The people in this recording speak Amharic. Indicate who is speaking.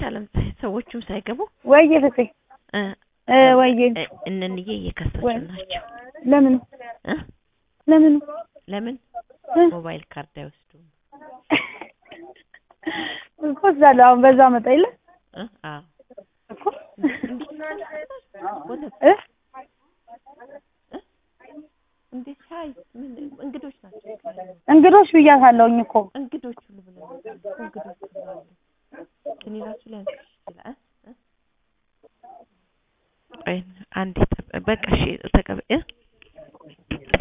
Speaker 1: አለም ሰዎቹም ሳይገቡ
Speaker 2: ወይዬ ፍፄ
Speaker 1: እ
Speaker 2: እ ወይዬ
Speaker 1: እ እነንዬ እየከሰሱ
Speaker 2: ወይ-
Speaker 1: ናቸው
Speaker 2: ለምን
Speaker 1: እ
Speaker 2: ለምን
Speaker 1: ለምን
Speaker 2: እ?
Speaker 1: ሞባይል ካርድ አይወስዱም
Speaker 2: እኮ እዛለሁ አሁን በዛ መጣ የለ
Speaker 1: እ አዎ
Speaker 2: እኮ
Speaker 1: ወተት
Speaker 2: እ
Speaker 1: እንዴ ሻይ ምን እንግዶች ናቸው
Speaker 2: እንግዶች ብያታለሁኝ እኮ
Speaker 1: እንግዶች ሁሉ ብለው እንግዶች ሁሉ አሉ እኔ ራሱ ሊያንስሽ ይችላል እ እ ቆይ አንዴ ጠብ- በቃ እሺ ተቀበ እ